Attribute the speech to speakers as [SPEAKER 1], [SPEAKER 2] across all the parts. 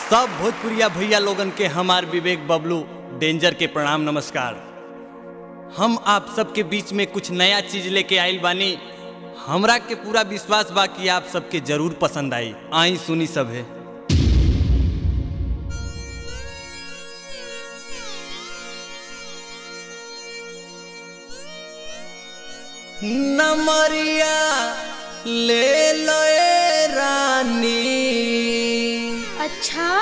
[SPEAKER 1] सब भोजपुरिया भैया लोगन के हमार विवेक बबलू डेंजर के प्रणाम नमस्कार हम आप सबके बीच में कुछ नया चीज लेके आइल बानी हमरा के पूरा विश्वास बा कि आप सबके जरूर पसंद आई आई सुनी सब है नमरिया ले लो ए रानी
[SPEAKER 2] अच्छा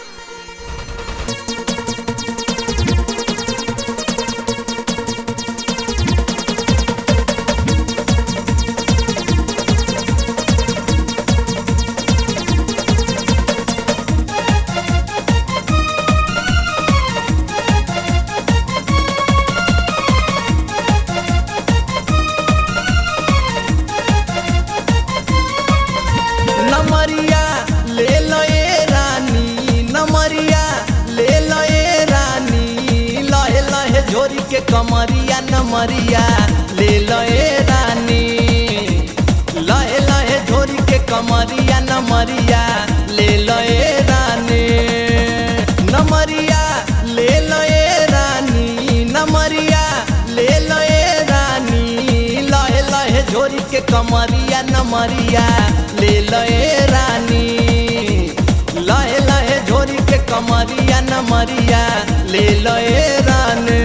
[SPEAKER 1] नमरिया ले लो ए रानी नमरिया ले लो ए रानी लहे लहे झोरी के कमरिया नमरिया ले लो ए रानी लहे लहे झोरी के कमरिया नमरिया ले लो ए रानी नमरिया ले लो ए रानी नमरिया ले लो ए रानी लहे लहे झोरी के कमरिया नमरिया ले लो ए रानी लहे लहे झोरी के कमरिया नमरिया ले लो ए रानी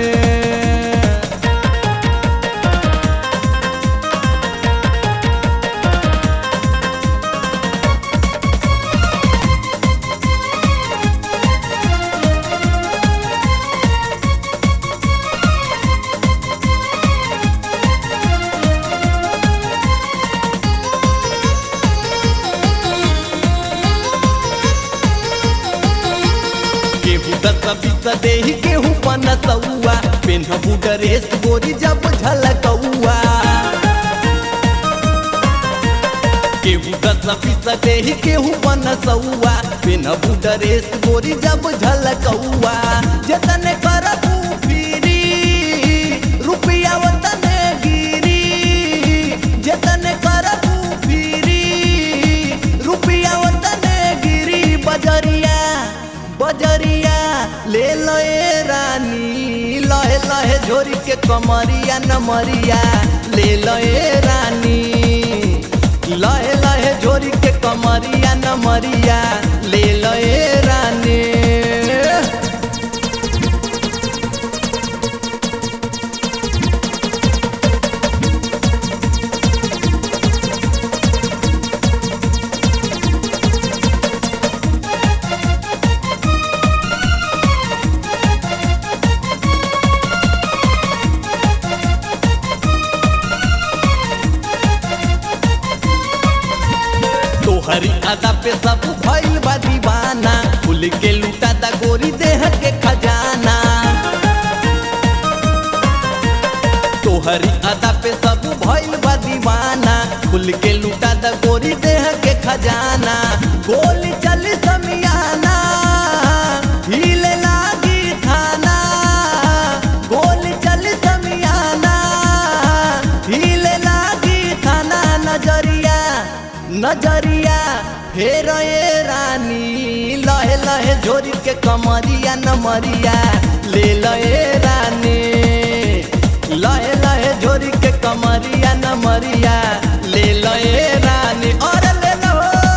[SPEAKER 1] केहू दस बीस देही केहू पनसौआ पेन्हबू ड्रेस गोरी जब झलकौआ केहू दस बीस देही केहू पनसौआ पेन्हबू ड्रेस गोरी जब झलकौआ जतने करबू फिरी रुपया वतने गिरी जतने करबू फिरी रुपया वतने गिरी बजरिया बजरिया ले लो ए रानी लहे लहे झोरी के कमरिया नमरिया ले लो ए रानी लहे लहे झोरी के कमरिया नमरिया ले लो ए रानी तोहरी आदा पे सब भइल बा दीवाना फूल के लूटा दा गोरी देह के खजाना तोहरी आदा पे सब भइल बा दीवाना फूल के लूटा दा गोरी देह के खजाना गोली चल समियाना हिले लागी थाना गोली चल समियाना हिले लागी थाना नजरिया नजरिया फेर ए रानी लहे लहे झोरी के कमरिया नमरिया ले लहे रानी लहे लहे झोरी के कमरिया नमरिया ले लहे रानी और ले लो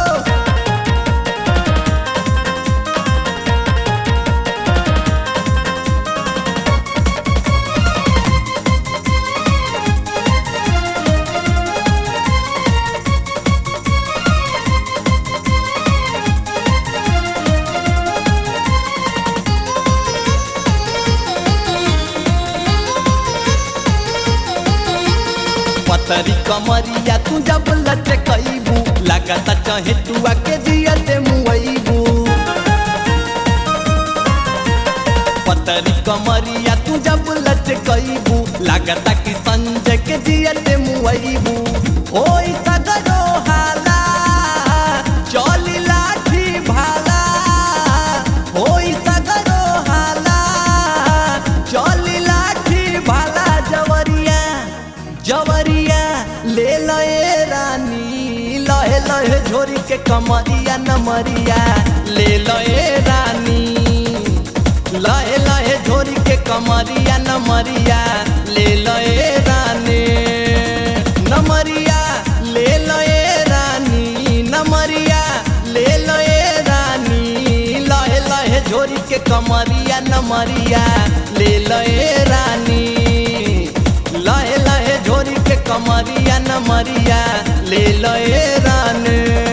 [SPEAKER 1] पतरी कमरिया तू जब लचकैबू लागता चाहे तुआ के जियते मुआइबू पतरी कमरिया तू जब लचकैबू लागता कि संजय के जियते मुआइबू ओई सगरो हाला चली लाठी भाला ओई सगरो हाला चली लाठी भाला जवरिया जवरिया ले लो ए रानी लहे लहे झोरी के कमरिया नमरिया ले लए रानी लहे लहे झोरी के कमरिया नमरिया ले लए रानी नमरिया ले लए रानी नमरिया ले लए रानी लहे लहे झोरी के कमरिया नमरिया ले लए रानी लहे लहे झोरी के कमरिया नमरिया ले लए रानी